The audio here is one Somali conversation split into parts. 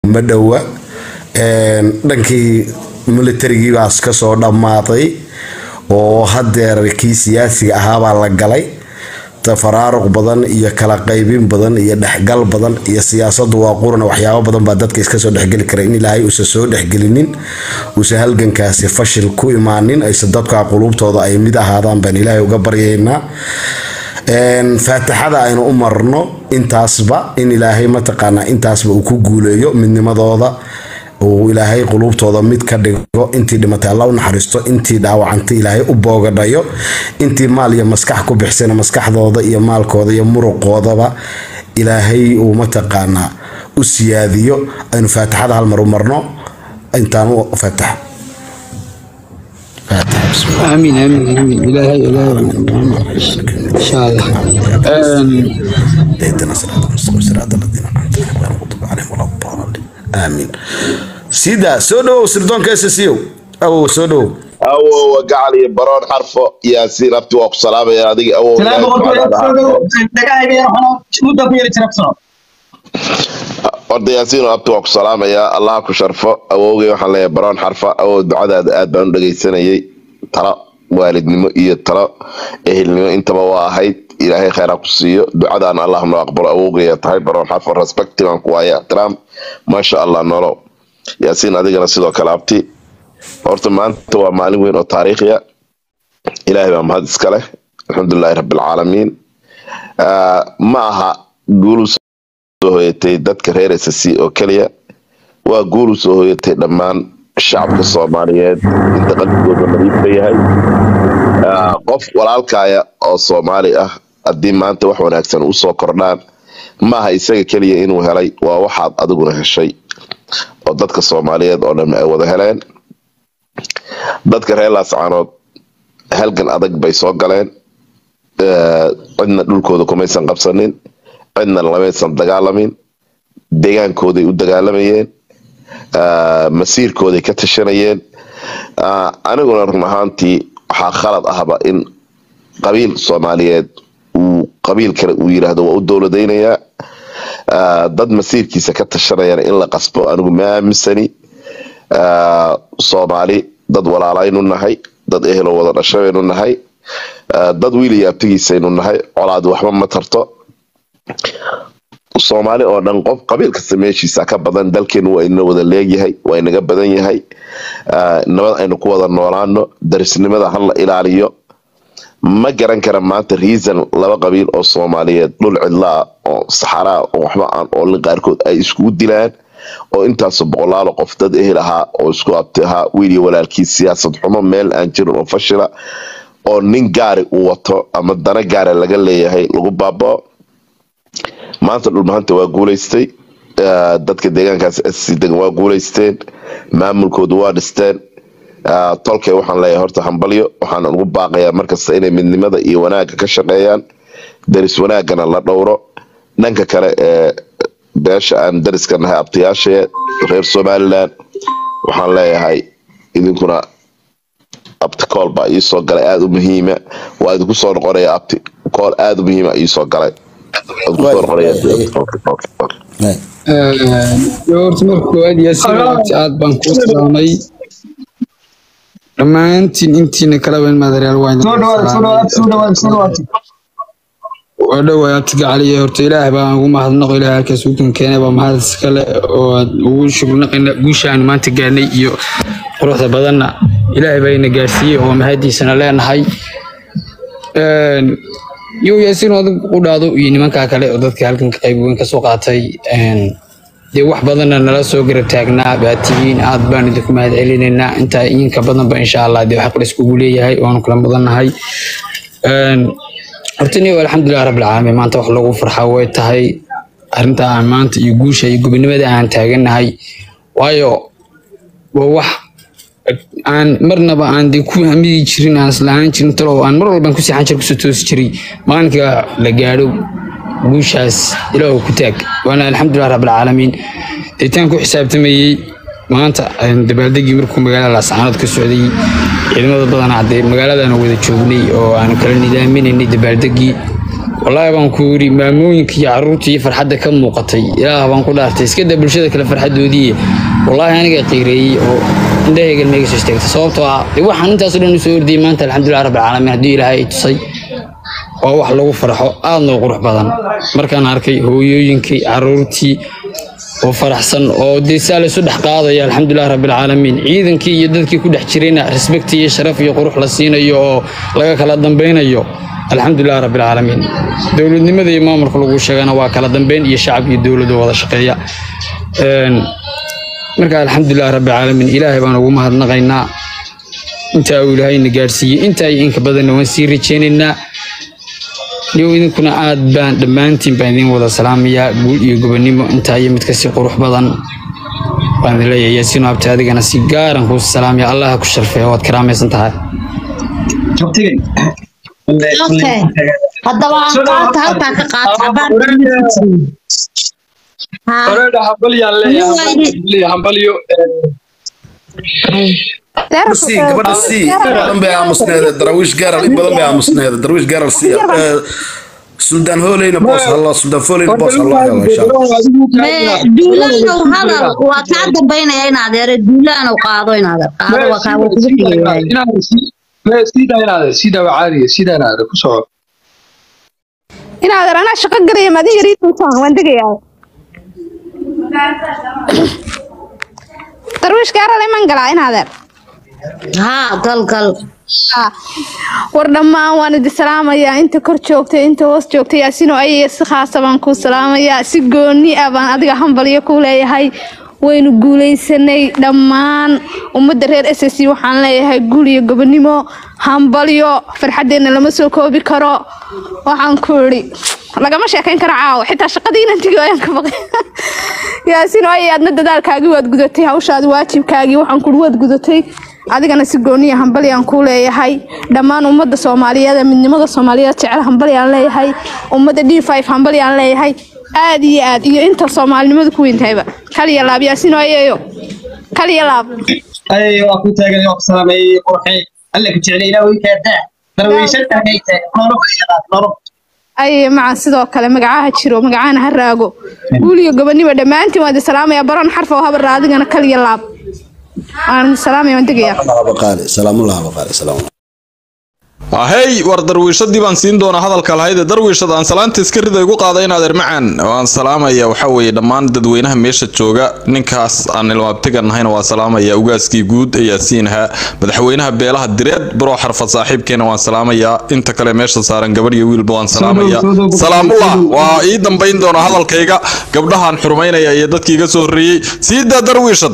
ma dhowa dhankii militarigii baas kasoo dhammaaday oo hadeer kii siyaasiga ahaabaa la galay tafaraaruq badan iyo kala qaybin badan iyo dhexgal badan iyo siyaasadu waa quran waxyaabo badan baa dadka iska soo dhexgeli kara in ilaahay uusan soo dhexgelinin uusan halgankaasi fashil ku imaanin ayse dadka quluubtooda ay mid ahaadaan baan ilaahay uga baryaynaa faatixada aynu u marno intaasba in ilaahay mataqaanaa intaasba uu ku guuleeyo midnimadooda uu ilaahay quluubtooda mid ka dhigo intii dhimatay alla u naxariisto intii dhaawacantay ilaahay u boogadhayo intii maal iyo maskax ku bixsana maskaxdooda iyo maalkooda iyo muruqoodaba ilaahay uu mataqaanaa u siyaadiyo aynu faatixada hal mar u marno intaanu faatax آمين آمين آمين إلهي إلهي إن شاء الله اهدنا صراط المستقيم صراط الذين انعمت عليهم غير المغضوب عليهم ولا الضالين امين سيدا سودو سردون كيس سيو او سودو awowa gacal iyo baroon xarfo yaasiin abti waa ku salaamaya adiga awow سلام ilaahay بقول subxaanahu wa tacaala. دقائق يا رحمة مدة في الترابسون horta yaasiin abti waa ku salaamayaa allaha ku sharfo awowgay waxaan leeyahay baroon xarfa awow ducadaada aad baan u dhegaysanayay talo waalidnimo iyo talo ehelnimo intaba waa ahayd ilaahay khayra ku siiyo ducadaana allah noo aqbalo awowgaya tahay baroon xarfo respecti baan ku waaya ixtiraam maasha allah nolow yaasiin adigana sidoo kale abti horta maanta waa maalin weyn oo taariikhiya ilaahay baa mahad iska leh alxamdulilahi rabbilcaalamiin Ah, ma aha guul u soo hoyatay dadka reer SSC oo keliya waa guul u soo hoyatay dhammaan shacabka soomaaliyeed inta qalbigooda nadiifka yahay Ah, qof walaalkaya oo soomaali ah haddii maanta wax wanaagsan usoo kordhaan maaha isaga keliya inuu helay waa waxaad adiguna heshay oo dadka soomaaliyeed oo dhan ay wada heleen dadka reer laascaanood halgan adag bay soo galeen Eh, cidna dhulkooda kumaysan qabsanin cidna lamaysan dagaalamin deegaankooday u dagaalamayeen Ah, masiirkooday ka tashanayeen Ah, aniguna run ahaantii waxaa khalad ahba in qabiil soomaaliyeed uu qabiil kale uu yiraahdo waa u dowladaynayaa Ah, dad masiirkiisa ka tashanayana in la qasbo anigu ma aaminsani Ah, soomaali dad walaalaynu nahay dad ehelo wada dhashaynu nahay Ah, dad wiil iyo abtigiisaynu nahay colaad waxba ma tarto soomaali oo dhan qof qabiil kasta meeshiisa ka badan dalkeenu waa ina wada leegyahay waa inaga badan yahay Ah, nabad aynu ku wada noolaano darisnimada hala ilaaliyo ma garan kara maanta reason laba qabiil oo soomaaliyeed dhul cidlaa oo saxaraa oo waxba aan oolin qaarkood ay iskugu dilaan oo intaasoo boqolaalo qof dad ehel ahaa oo isku abti ahaa wiil iyo walaalkii siyaasad xumo meel aan jirin oo fashila oo nin gaari uu wato ama dana gaara laga leeyahay lagu baabao maanta dhulmahanta waa guuleystay Ah, dadka deegaankaas SC degan waa guuleysteen maamulkoodu waa dhisteen Ah, tolkay waxaan leeyahay horta hambalyo waxaan ugu baaqayaa markasta inay midnimada iyo wanaagga ka shaqeeyaan daris wanaaggana la dhowro dhanka kale ee beesha aan dariska nahay abtayaashee reer somalilan waxaan leeyahay idinkuna abti kool baa iisoo galay aada u muhiima waa idinku soo noqonaya abti kool aada u muhiima iisoo galay Waa idinku soo noqonaya. Okay, okay, okay. horta marka koowaad yaasiin waqti aad baan kuu salaamay dhammaantiin intiina kalaba in maadareal waa idin سودو سودو سودو سودو waa dhowaa abtiga caliya horta ilaah baan ugu mahadnaqo ilaah halkaas uu kan keenay baa mahad iskale oo aad ugu shugnaqayna guusha aan maanta gaarnay iyo quruxda badanna ilaahay baa ina gaarsiiyey oo mahadiisana leenahay Een, yow yaasiin adig u dhaado iyo nimankaa kale oo dadka halkan ka qayb weyn kasoo qaatay een, dee wax badanna nala soo garab taagnaa baatiyiin aad baan idinku mahad celinaynaa intaa idinka badanba insha allah dee xaq la iskugu leeyahay waanu kala badannahay Een, horta niyo alxamdulilah rabbilcaalamiin maanta wax lagu farxaa way tahay arrinta aan maanta iyo guusha iyo gobonimada aan taagannahay waayo waa wax aan marnaba aan dee ku hamidi jirin aan islahaan jirin talo aan mar walbaan ku seexan jir kusoo toosi jiray maalinka la gaadho guushaas ilaahu ku taag waana alxamdulilah rabbilcaalamiin deetaan ku xisaabtamayey maanta een, dabaaldegii markuu magaalada laascaanood ka socday ciidamada badanaa dee magaaladaan wada joognay oo aan kala nidaaminaynay dabaaldegii wallaahi baan ku yidhi maamooyinka iyo carruurta iyo farxadda ka muuqatay ilaah baan ku dhaartay iska daa bulshada kale farxaddoodii wallaahi aniga qiireeyey oo indhahayga meega soo istaagtay sababtoo ah dee waxaan intaas oo dhan usoo ordiyey maanta alxamdulilah rabbil caalamiin haddii ilaahay ay tusay waa wax lagu farxo aadna u qurux badan markaan arkay hooyooyinkii carruurtii oo faraxsan oo dee saa laysu dhex qaadaya alxamdulilah rabbil caalamiin ciidankii iyo dadkii ku dhex jirayna respect iyo sharaf iyo qurux la siinayo oo laga kala dambaynayo alxamdulilah rabbil caalamiin dowladnimada iyo maamulka lagu sheegana waa kala dambeyn iyo shacab iyo dowladda wada shaqeeya Een, marka alxamdulilah rabbil caalamiin ilaahay baan ugu mahadnaqaynaa intaa uu ilaahayna gaadhsiiyey intaa iyo inka badanna waan sii rajaynaynaa niyow idinkuna aad baan dhammaantiin baan idin wada salaamayaa guul iyo gobonimo intaa iyo mid kasii qurux badan baan idin leeyahay yaasiino abti adigana si gaaran kuu salaamaya allaha ku sharfeeya waad karaamaysan tahay Jogtigay. Okay. haddaba aan qaata halkaa ka qaata habaan haa Oreeda hambalyaan leeyahay, leeyahay hambalyo sii gabadha sii in badan bay aamusneeda daraawiish gaaral in badan bay aamusneeda daraawiish gaaral sii Eh, suldaan hooleyna boos hallo suldaan fooleyna boos hallo helo insha allah mee duulaanow hadal waa kaa dambaynaya in adeere duulaanow qaado in adeer qaado waa kaa waa kugu xigayahay sida wacaariya sida inaada ku soco in adeer anaa shaqo garaya maadi yariituntaan waan degayaa darwiish gaaral iman galaa in adeer haa gal gal Ah, war dhammaan waan idi salaamayaa inta kor joogtay inta hoos joogtay yaasino ayaya si khaasa baan kuu salaamayaa si gooni ah baan adiga hambalyo ku leeyahay waynu guulaysanay dhammaan ummadda reer s s waxaan leeyahay guul iyo gobonimo hambalyo farxaddeenna lama soo koobi karo waxaan ku idhi lagama sheekayn karo caawa xitaa shaqadii inaan tegi ayaan ka baqay yaasino ayay aadna dadaalkaagii waad gudatay hawshaadi waajibkaagii waxaan kuhi waad gudatay adigana si gooniya hambalyaan kuu leeyahay dhammaan ummadda soomaaliyeed ee midnimada soomaaliyeed jecel hambalyaan leeyahay ummadda d five hambalyaan leeyahay aad iyo aad iyo inta soomaalinimadu ku weyntahayba kaliya laab yaasino ayayo kaliya laab Ay, waa ku taagan waa ku salaamay qurxi. Alle ku jecel ilaa way ka daa. Darwiishan tahay tahay. Noolo ay yaqaan noolo. ay macaan sidoo kale magacaha jiro magacahana ha raago guul iyo gobonimo dhammaantiin waan idi salaamaya baron xarfa oo habar adigana kaliya laab waan idi salaamaya waan degayaa baqaale salaamullah baqaale salaamu ahey war darwiishadii baan siin doonaa hadalka lahayde darwiishad aan salaanta iska rida igu qaada inaad ermacaan waan salaamaya waxa weeye dhammaan dadweynaha meesha jooga ninkaas aan ilmaabtiga nahayna waa salaamaya ugaaskii guud ee yaasiin ahaa madaxweynaha beelaha direed baroo xarfad saaxiibkeena waan salaamayaa inta kale meesha saaran gabadh iyo wiilba waan salaamaya salaamullah waa ii dambayn doonaa hadalkayga gabdhahaan xurmaynaya iyo dadkii iga soo horreeyey siidaa darwiishad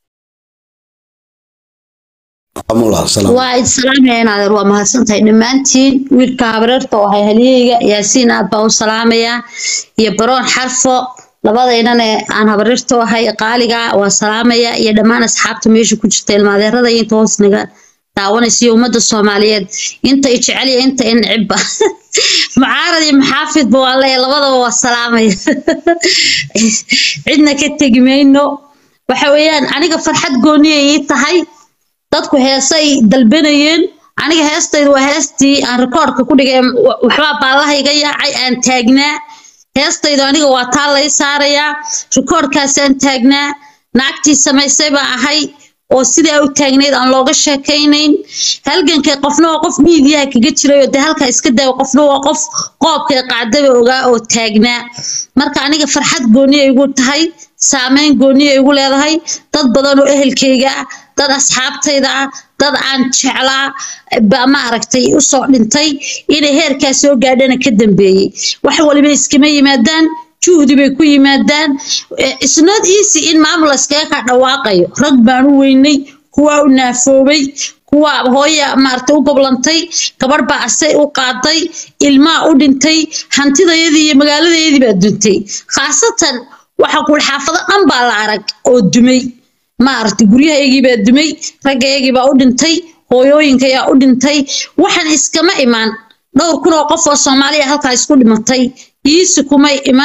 salaamullah salaam waa id salaamaya in adeer waa mahadsantahay dhammaantiin wiilka habareerta oo ahay halyeyga yaasiin aad baan u salaamayaa iyo baroon xarfo labadaynane aan habareerta u ahay qaaliga waa salaamaya iyo dhammaan asxaabta meesha ku jirta ilmaadeerada iyo inta hoos naga daawanaysa iyo ummadda soomaaliyeed inta i jecel iyo inta i necibba mucaarad iyo maxaafidba waa leeya labadaba waa salaamaya cidna ka tegi mayno waxa weeyaan aniga farxad gooniya ii tahay dadku heesay dalbanayeen aniga heestaydu waa heestii aan rikoorka ku dhigay wa- waxbaa baallaha iga yaacay aan taagnaa heestaydu aniga waa taa lay saarayaa rikoorkaasaan taagnaa naagtii samaysay baa ahay oo sidaa u taagnayd aan looga sheekaynayn halgankay qofna waa qof miidiyaha kaga jiray oo dee halkaa iska daawa qofna waa qof qoobkay qaadaba ogaa oo taagnaa marka aniga farxad gooniya igu tahay saameyn gooniya igu leedahay dad badan oo ehelkayga ah dad asxaabtayda ah dad aan jeclaa baa ma aragtay usoo dhintay inay heerkaa soo gaadhana ka dambeeyey wax waliba iskama yimaadaan juhdi bay ku yimaadaan isnood easy in maamul iskaga ka dhawaaqayo rag baan u weynay kuwaa u naafoobay kuwaa hooya maaragtay u goblantay gabarh baa asay u qaaday ilmaa u dhintay hantidayadii iyo magaaladayadii baa duntay khaasatan waxaa kuwi xaafado dhan baa la arag oo dumay maaragtay guryahaygii baa dumay raggaygii baa u dhintay hooyooyinka ayaa u dhintay waxaan iskama imaan dhowr kun oo qof oo soomaaliya halkaa isku dhimatay iisi kumay iman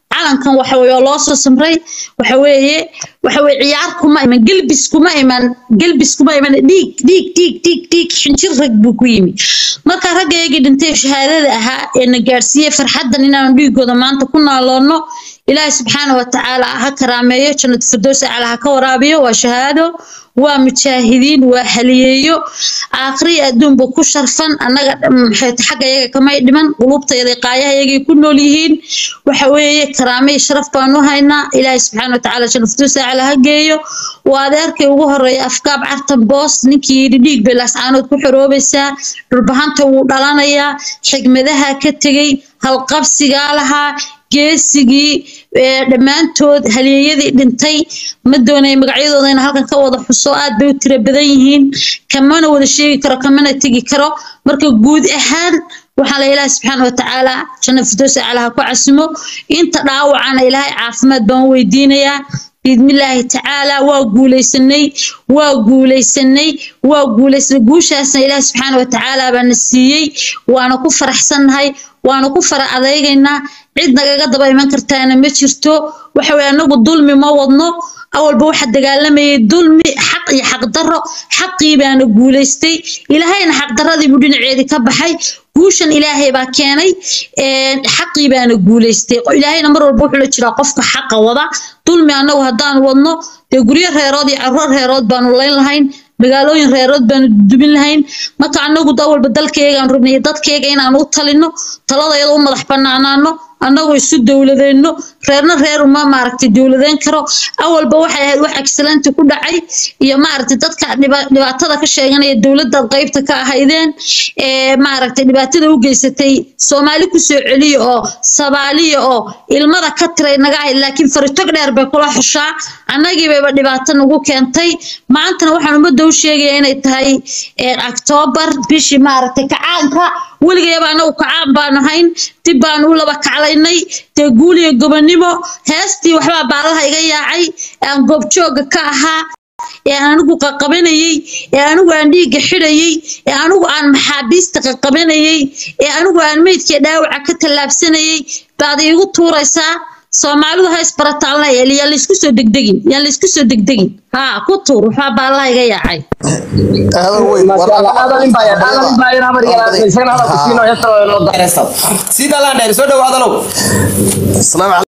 calankan waxa weeye oo loo soo samray waxa weeye waxa weeye ciyaar kuma iman gelbis kuma iman gelbis kuma iman dhiig dhiig dhiig dhiig dhiig xinjir rag buu ku yimi marka raggaygii dhintay shahaadada ahaa ee na gaarsiiyey farxaddan inaanu dhiigooda maanta ku naaloonno ilaahay subxaana wa tacaala ha karaameeyo jannat firdows acla ha ka waraabiyo waa shahaado waa mujaahidiin waa haliyeeyo aakhriya adduunba ku sharfan annaga maxay tahay xagga iyaga kamay dhiman qulubtayada qaayaha iyagay ku nool yihiin waxa weeye karaame iyo sharaf baanu haynaa ilaahay subxaana wa tacaala jannat firdows acla ha geeyo waa adeerkay ugu horeeya afkaab cartan boos ninkii yidhi dhiig bay laascaanood ku xoroobaysaa dhurbahanta wuu dhalanayaa xigmadaha ka tegey halqabsigaa lahaa geesigii dhammaantood halyeeyadii dhintay ma doonaya magacyadooda in halkan ka wada xuso aad bay u tiro badan yihiin kamana wada sheegi karo kamana tegi karo marka guud ahaan waxaa la ilaahay subxaana wa tacaala janna firdowsa aclaha ku casimo inta dhaawacana ilaahay caafimaad baan u weydiinayaa biidmillaahi tacaala waa guulaysanay waa guulaysanay waa guulaysanay guushaasna ilaahi subxaana wa tacaala baana siiyey waana ku faraxsannahay waana ku fara adaygaynaa cid nagaga daba iman kartaana ma jirto waxa weye anagu dulmi ma wadno awalba waxa dagaalamayay dulmi xaq iyo xaqdarro xaqii baana guulaystay ilaahayna xaqdarradiibuu dhinaceedii ka baxay guushan ilaahay baa keenay xaqii baana guulaystay ilaahayna mar walba wuxuu la jiraa qofka xaqa wada dulmi annagu haddaan wadno dee guryo reerood iyo carruur reerood baanu layn lahayn magaalooyin reerood baanu dubin lahayn marka annagu awalba dalkaygaan rabnay dadkayga inaan u talino taladayada u madax banaanaano annagoo isu dowladeenno reerna reer uma maaragtay dowladeen karo awalba waxay ahayd wax excellenti ku dhacay iyo maaragtay dadka dhibaatada ka sheeganaya dowladdaad qaybta ka ahaydeen ee maaragtay dhibaatada u geysatay soomaali kusoo celiya oo sabaaliya oo ilmada ka tiray naga ahayd laakiin faritog dheer bay kula xushaa annagiibayba dhibaato nagu keentay maantana waxaan ummadda u sheegaya inay tahay octoobar bishii maaragtay kacaanka weligayaba anagu kacaan baan ahayn dib baanu u laba kaclaynay dee guul iyo gobonimo heestii waxbaa baalaha iga yaacay aan goobjooga ka ahaa ee anigu qaqabanayey ee anigu aan dhiigga xidhayey ee anigu aan maxaabiista qaqabanayey ee anigu aan meydkii dhaawaca ka tallaabsanayey baad iigu tuuraysaa soomaalidu ha isbarataalna yaan laysku soo degdegin yaan laysku soo degdegin haa ku tuur waxbaa baalaha iga yaacay sida laan dheer soo dhawaadalow